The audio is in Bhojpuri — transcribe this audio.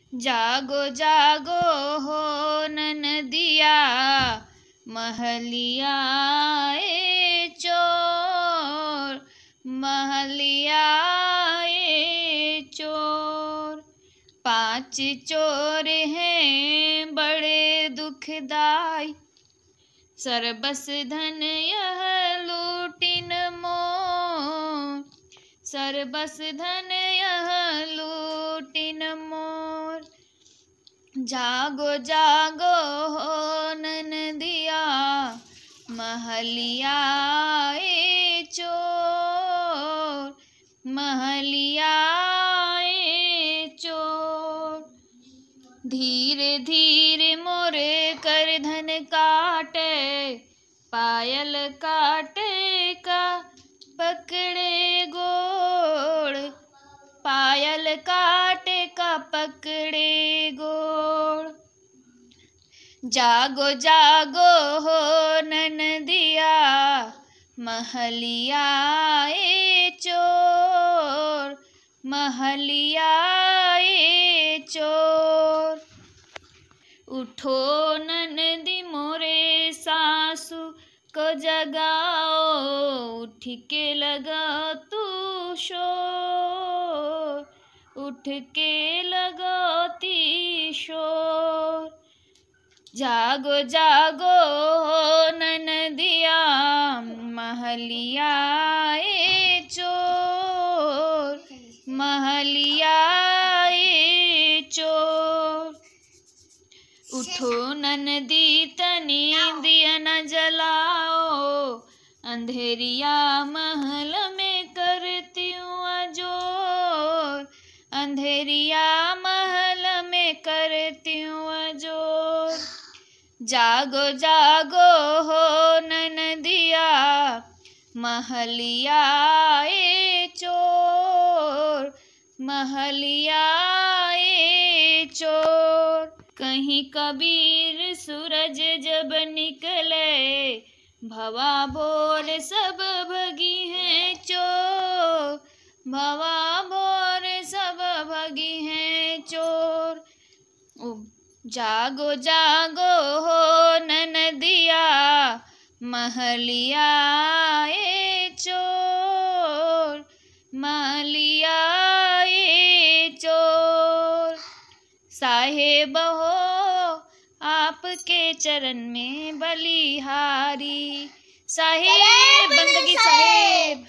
जागो जागो हो ननदिया महलिया ए चोर महलिया ए चोर पांच चोर हैं बड़े दुखदाई सरबस धन यह लूटिन मोर सरबस धन यह लूटिन मोर जागो जागो हो ननदिया महलिया ए चोर महलिया ए चोर धीरे धीरे मोरे कर धन काटे पायल काटे का पकड़े गोड़ पायल काटे का पकड़े गोड़ जागो जागो हो ननदिया महलिया ए चोर महलिया ए चोर उठो ननदी मोरे सासू को जगाओ उठ के लगा तू शोर उठ के लगाती शोर जागो जागो हो ननदिया महलिया ए चोर महलिया ए चोर उठो ननदी तनी दिया न जलाओ अंधेरिया महल में करती हूँ अजोर अंधेरिया महल में करती हूँ अजोर जागो जागो हो ननदिया महलिया ए चोर महलिया ए चोर कहीं कबीर सूरज जब निकले भवा भोर सब भगी हैं चोर भवा भोर सब भगी हैं चोर ओ, जागो जागो हो ननदिया महलिया ए चोर महलिया ए चोर साहेब हो आपके चरण में बलिहारी साहेब बंदगी साहेब